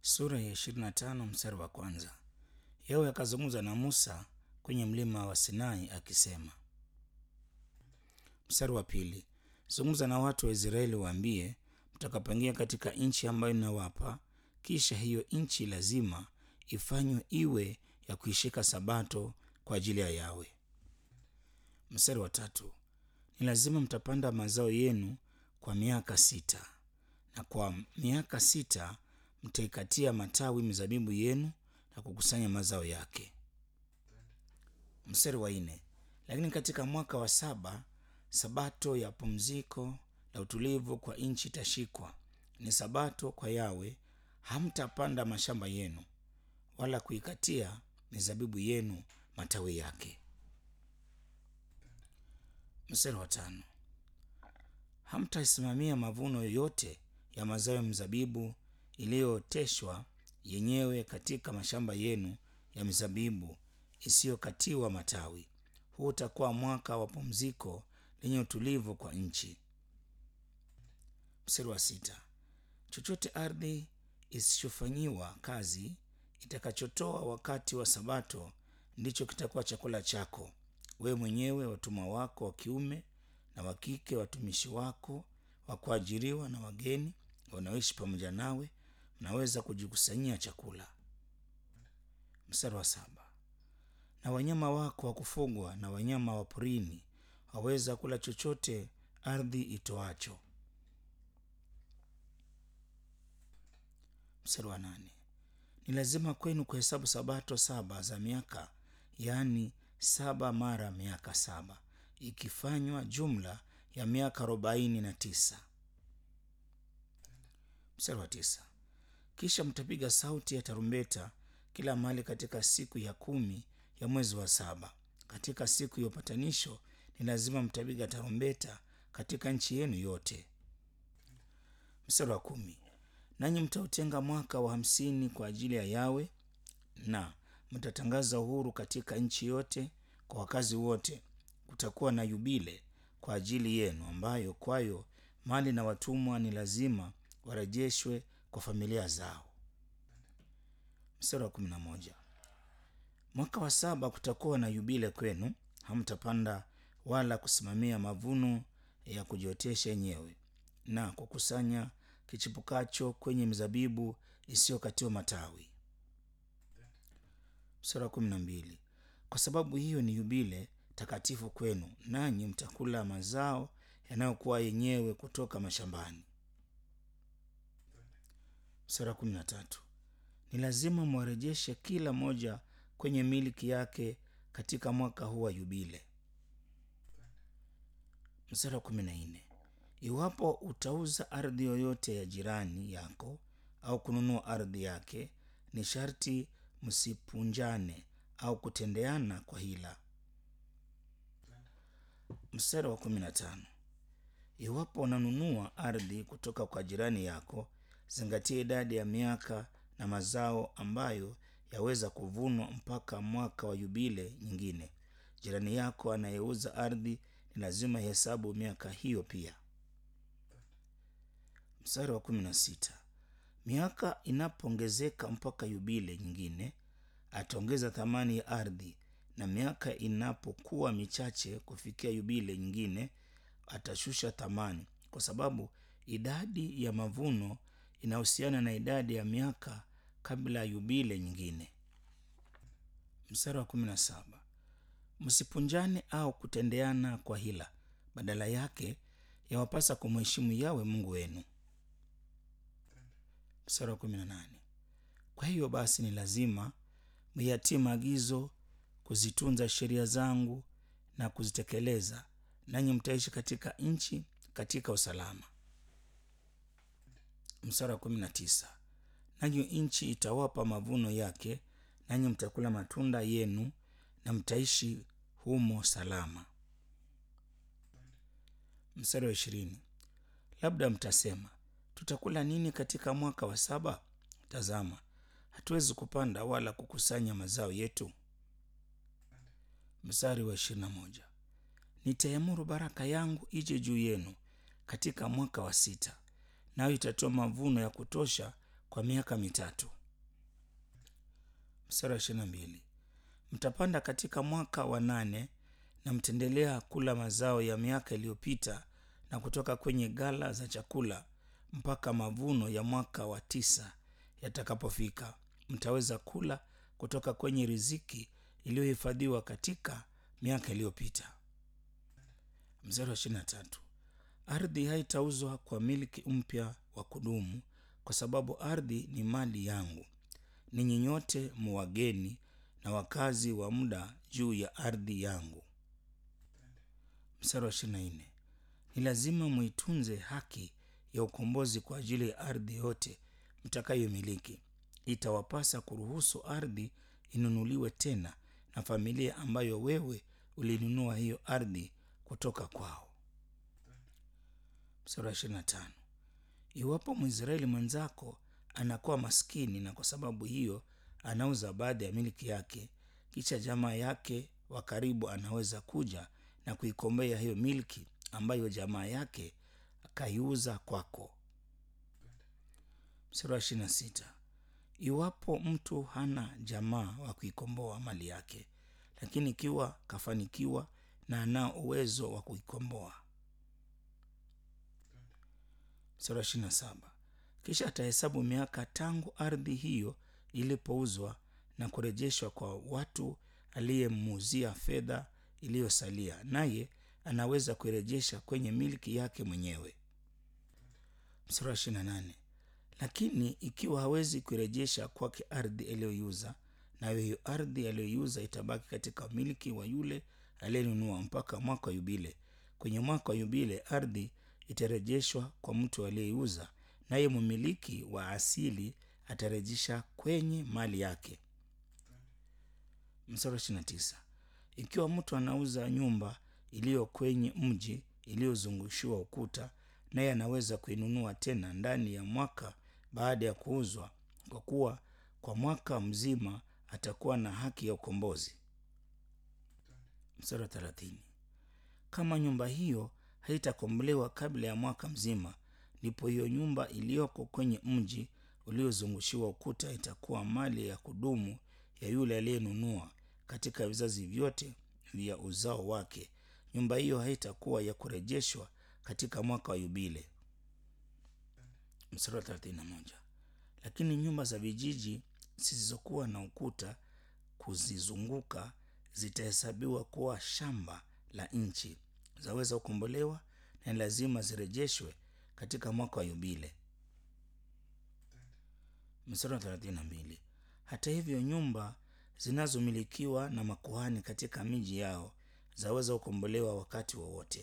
sura ya 25 mstari wa kwanza. Yawe akazungumza na Musa kwenye mlima wa Sinai akisema. Mstari wa pili, zungumza na watu wa Israeli waambie, mtakapoingia katika nchi ambayo ninawapa, kisha hiyo nchi lazima ifanywe iwe ya kuishika sabato kwa ajili ya Yawe. Mstari wa tatu, ni lazima mtapanda mazao yenu kwa miaka sita, na kwa miaka sita mtaikatia matawi mizabibu yenu na kukusanya mazao yake. Mstari wa nne, lakini katika mwaka wa saba sabato ya pumziko la utulivu kwa nchi itashikwa, ni sabato kwa Yawe. Hamtapanda mashamba yenu wala kuikatia mizabibu yenu matawi yake. Mstari wa tano, hamtaisimamia mavuno yoyote ya mazao ya mzabibu iliyooteshwa yenyewe katika mashamba yenu ya mizabibu isiyokatiwa matawi. Huu utakuwa mwaka wa pumziko lenye utulivu kwa nchi. Mstari wa sita, chochote ardhi isichofanyiwa kazi itakachotoa wakati wa sabato ndicho kitakuwa chakula chako wewe mwenyewe, watumwa wako wa kiume na wa kike, watumishi wako wa kuajiriwa na wageni wanaoishi pamoja nawe, mnaweza kujikusanyia chakula. Mstari wa saba, na wanyama wako wa kufugwa na wanyama wa porini waweza kula chochote ardhi itoacho. Mstari wa nane, ni lazima kwenu kuhesabu sabato saba za miaka, yaani saba mara miaka saba, ikifanywa jumla ya miaka arobaini na tisa. Mstari wa tisa, kisha mtapiga sauti ya tarumbeta kila mahali katika siku ya kumi ya mwezi wa saba. Katika siku ya upatanisho ni lazima mtapiga tarumbeta katika nchi yenu yote. Mstari wa kumi, nanyi mtautenga mwaka wa hamsini kwa ajili ya Yawe na mtatangaza uhuru katika nchi yote kwa wakazi wote. Kutakuwa na yubile kwa ajili yenu, ambayo kwayo mali na watumwa ni lazima warejeshwe kwa familia zao. Mstari wa kumi na moja, mwaka wa saba kutakuwa na yubile kwenu, hamtapanda wala kusimamia mavuno ya kujiotesha yenyewe na kukusanya kichipukacho kwenye mizabibu isiyokatiwa matawi. Mstari wa kumi na mbili, kwa sababu hiyo ni yubile takatifu kwenu, nanyi mtakula mazao yanayokuwa yenyewe kutoka mashambani. Mstari wa kumi na tatu, ni lazima mwarejeshe kila moja kwenye miliki yake katika mwaka huu wa yubile. Mstari wa kumi na nne, iwapo utauza ardhi yoyote ya jirani yako au kununua ardhi yake, ni sharti msipunjane au kutendeana kwa hila. Mstari wa kumi na tano, iwapo unanunua ardhi kutoka kwa jirani yako, zingatia idadi ya miaka na mazao ambayo yaweza kuvunwa mpaka mwaka wa yubile nyingine. Jirani yako anayeuza ardhi ni lazima hesabu miaka hiyo pia. Mstari wa kumi na sita, miaka inapoongezeka mpaka yubile nyingine, ataongeza thamani ya ardhi, na miaka inapokuwa michache kufikia yubile nyingine, atashusha thamani, kwa sababu idadi ya mavuno inahusiana na idadi ya miaka kabla ya yubile nyingine. Mstari wa kumi na saba, msipunjane au kutendeana kwa hila, badala yake yawapasa kumheshimu Yawe Mungu wenu. Mstari wa kumi na nane, kwa hiyo basi ni lazima myatii maagizo, kuzitunza sheria zangu na kuzitekeleza, nanyi mtaishi katika nchi katika usalama. Mstari wa kumi na tisa, nanyi nchi itawapa mavuno yake, nanyi mtakula matunda yenu na mtaishi humo salama. Mstari wa ishirini, labda mtasema tutakula nini katika mwaka wa saba? Tazama, hatuwezi kupanda wala kukusanya mazao yetu. Mstari wa ishirini na moja, nitaiamuru baraka yangu ije juu yenu katika mwaka wa sita, nayo itatoa mavuno ya kutosha kwa miaka mitatu. Mstari wa ishirini na mbili mtapanda katika mwaka wa nane na mtaendelea kula mazao ya miaka iliyopita na kutoka kwenye ghala za chakula mpaka mavuno ya mwaka wa tisa yatakapofika. Mtaweza kula kutoka kwenye riziki iliyohifadhiwa katika miaka iliyopita. Mstari wa ishirini na tatu ardhi haitauzwa kwa milki mpya wa kudumu, kwa sababu ardhi ni mali yangu. Ninyi nyote muwageni na wakazi wa muda juu ya ardhi yangu. Mstari wa ishirini na nne ni lazima muitunze haki ya ukombozi kwa ajili ya ardhi yote mtakayomiliki. Itawapasa kuruhusu ardhi inunuliwe tena na familia ambayo wewe ulinunua hiyo ardhi kutoka kwao. Mstari wa ishirini na tano iwapo Mwisraeli mwenzako anakuwa maskini na kwa sababu hiyo anauza baadhi ya miliki yake, kisha jamaa yake wa karibu anaweza kuja na kuikombea hiyo milki ambayo jamaa yake akaiuza kwako. Mstari wa ishirini na sita iwapo mtu hana jamaa wa kuikomboa mali yake, lakini ikiwa kafanikiwa na anao uwezo wa kuikomboa. Mstari wa ishirini na saba kisha atahesabu miaka tangu ardhi hiyo ilipouzwa na kurejeshwa kwa watu aliyemuuzia fedha iliyosalia, naye anaweza kuirejesha kwenye milki yake mwenyewe. Mstari wa ishirini na nane lakini ikiwa hawezi kuirejesha kwake ardhi aliyoiuza, nayo hiyo ardhi aliyoiuza itabaki katika milki wa yule aliyenunua mpaka mwaka wa Yubile. Kwenye mwaka wa Yubile ardhi itarejeshwa kwa mtu aliyeiuza, naye mmiliki wa asili atarejesha kwenye mali yake. Mstari wa ishirini na tisa ikiwa mtu anauza nyumba iliyo kwenye mji iliyozungushiwa ukuta, naye anaweza kuinunua tena ndani ya mwaka baada ya kuuzwa, kwa kuwa kwa mwaka mzima atakuwa na haki ya ukombozi. Mstari wa thelathini kama nyumba hiyo haitakombolewa kabla ya mwaka mzima, ndipo hiyo nyumba iliyoko kwenye mji uliozungushiwa ukuta itakuwa mali ya kudumu ya yule aliyenunua katika vizazi vyote vya uzao wake. Nyumba hiyo haitakuwa ya kurejeshwa katika mwaka wa Yubile. Mstari wa thelathini na moja lakini nyumba za vijiji zisizokuwa na ukuta kuzizunguka zitahesabiwa kuwa shamba la nchi, zaweza kukombolewa na ni lazima zirejeshwe katika mwaka wa Yubile. Mstari wa thelathini na mbili hata hivyo nyumba zinazomilikiwa na makuhani katika miji yao zaweza kukombolewa wakati wowote.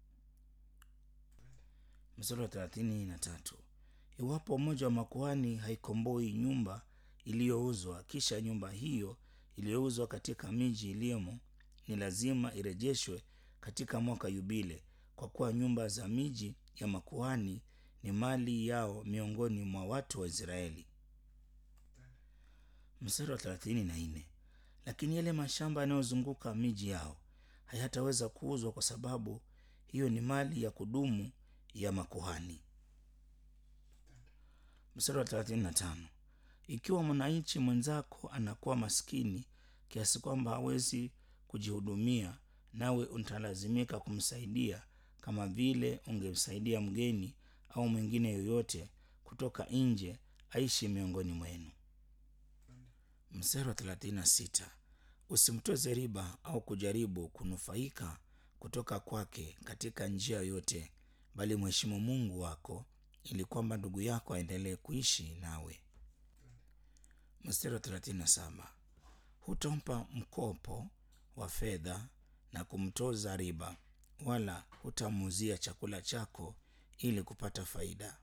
Mstari wa thelathini na tatu iwapo mmoja wa makuhani haikomboi nyumba iliyouzwa, kisha nyumba hiyo iliyouzwa katika miji iliyomo ni lazima irejeshwe katika mwaka Yubile, kwa kuwa nyumba za miji ya makuhani ni mali yao miongoni mwa watu wa Israeli. Mstari wa thelathini na nne lakini yale mashamba yanayozunguka miji yao hayataweza kuuzwa, kwa sababu hiyo ni mali ya kudumu ya makuhani. Mstari wa thelathini na tano ikiwa mwananchi mwenzako anakuwa maskini kiasi kwamba hawezi kujihudumia, nawe utalazimika kumsaidia kama vile ungemsaidia mgeni au mwingine yoyote kutoka nje aishi miongoni mwenu. Mstari wa thelathini na sita usimtoze riba au kujaribu kunufaika kutoka kwake katika njia yoyote, bali mheshimu Mungu wako ili kwamba ndugu yako aendelee kuishi nawe. Mstari wa thelathini na saba hutampa mkopo wa fedha na kumtoza riba, wala hutamuuzia chakula chako ili kupata faida.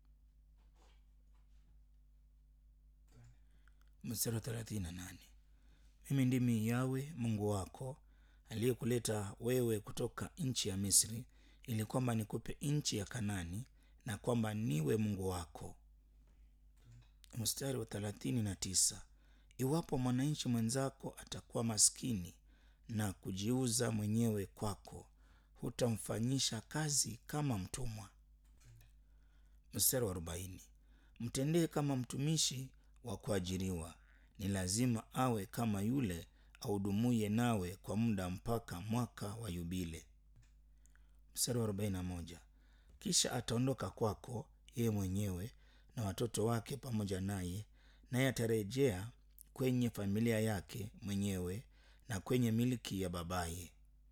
Mstari wa thelathini na nane mimi ndimi Yawe Mungu wako aliyekuleta wewe kutoka nchi ya Misri, ili kwamba nikupe nchi ya Kanani na kwamba niwe Mungu wako. Mstari wa thelathini na tisa iwapo mwananchi mwenzako atakuwa maskini na kujiuza mwenyewe kwako, hutamfanyisha kazi kama mtumwa. Mstari wa arobaini mtendee kama mtumishi wa kuajiriwa, ni lazima awe kama yule ahudumuye nawe kwa muda mpaka mwaka wa yubile. Mstari wa 41 kisha ataondoka kwako yeye mwenyewe na watoto wake pamoja naye, naye atarejea kwenye familia yake mwenyewe na kwenye miliki ya babaye.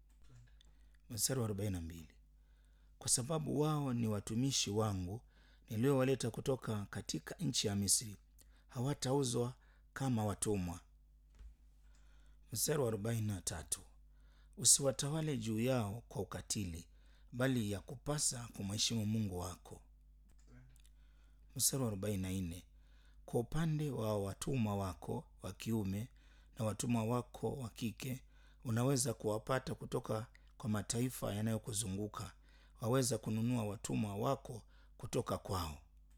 Mstari wa 42 kwa sababu wao ni watumishi wangu niliowaleta kutoka katika nchi ya Misri, hawatauzwa kama watumwa. Mstari wa 43 usiwatawale juu yao kwa ukatili, bali ya kupasa kumheshimu Mungu wako. Mstari wa 44 kwa upande wa watumwa wako wa kiume na watumwa wako wa kike, unaweza kuwapata kutoka kwa mataifa yanayokuzunguka waweza kununua watumwa wako kutoka kwao.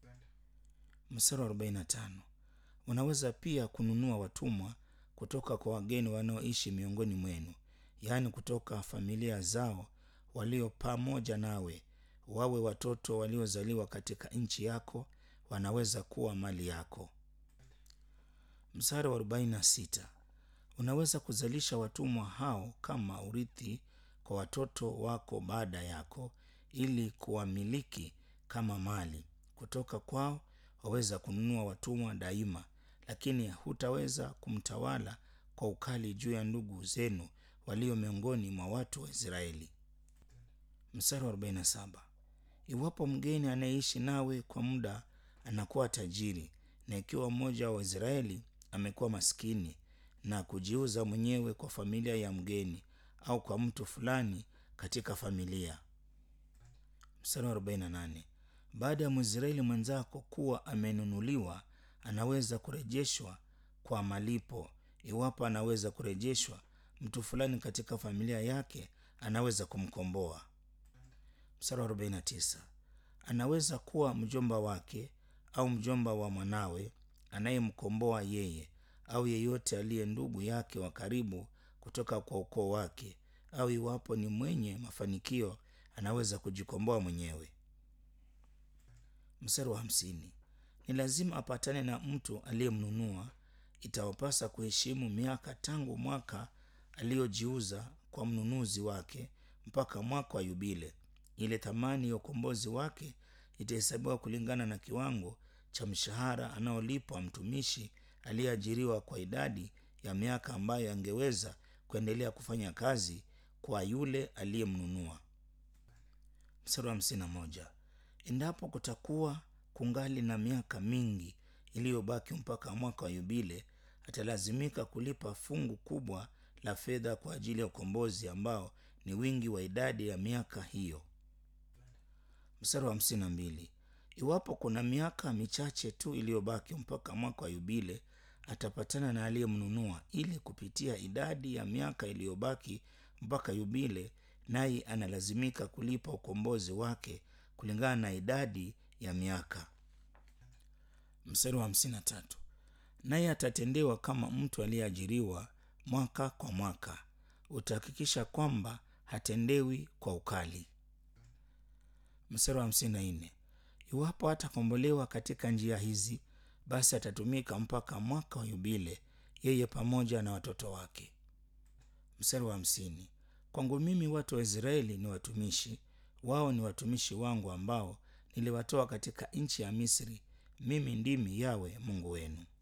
Mstari wa 45 unaweza pia kununua watumwa kutoka kwa wageni wanaoishi miongoni mwenu, yaani kutoka familia zao walio pamoja nawe, wawe watoto waliozaliwa katika nchi yako, wanaweza kuwa mali yako. Mstari wa 46 unaweza kuzalisha watumwa hao kama urithi kwa watoto wako baada yako ili kuwamiliki kama mali. Kutoka kwao waweza kununua watumwa daima, lakini hutaweza kumtawala kwa ukali juu ya ndugu zenu walio miongoni mwa watu wa Israeli. Mstari wa 47 iwapo mgeni anayeishi nawe kwa muda anakuwa tajiri, na ikiwa mmoja wa Israeli amekuwa maskini na kujiuza mwenyewe kwa familia ya mgeni au kwa mtu fulani katika familia. Mstari wa 48 baada ya Mwisraeli mwenzako kuwa amenunuliwa, anaweza kurejeshwa kwa malipo. Iwapo anaweza kurejeshwa, mtu fulani katika familia yake anaweza kumkomboa. Mstari wa 49 anaweza kuwa mjomba wake au mjomba wa mwanawe anayemkomboa yeye au yeyote aliye ndugu yake wa karibu kutoka kwa ukoo wake, au iwapo ni mwenye mafanikio anaweza kujikomboa mwenyewe. Mstari wa hamsini ni lazima apatane na mtu aliyemnunua. Itawapasa kuheshimu miaka tangu mwaka aliyojiuza kwa mnunuzi wake mpaka mwaka wa yubile. Ile thamani ya ukombozi wake itahesabiwa kulingana na kiwango cha mshahara anaolipwa mtumishi aliyeajiriwa kwa idadi ya miaka ambayo angeweza kuendelea kufanya kazi kwa yule aliyemnunua. Mstari wa hamsini na moja endapo kutakuwa kungali na miaka mingi iliyobaki mpaka mwaka wa yubile, atalazimika kulipa fungu kubwa la fedha kwa ajili ya ukombozi ambao ni wingi wa idadi ya miaka hiyo. Mstari wa hamsini na mbili iwapo kuna miaka michache tu iliyobaki mpaka mwaka wa yubile, atapatana na aliyemnunua ili kupitia idadi ya miaka iliyobaki mpaka yubile, naye analazimika kulipa ukombozi wake kulingana na idadi ya miaka. Mstari wa hamsini na tatu naye atatendewa kama mtu aliyeajiriwa mwaka kwa mwaka. Utahakikisha kwamba hatendewi kwa ukali. Mstari wa hamsini na nne iwapo hatakombolewa katika njia hizi, basi atatumika mpaka mwaka wa yubile, yeye pamoja na watoto wake. Mstari wa hamsini kwangu mimi watu wa Israeli ni watumishi wao ni watumishi wangu ambao niliwatoa katika nchi ya Misri. Mimi ndimi Yawe Mungu wenu.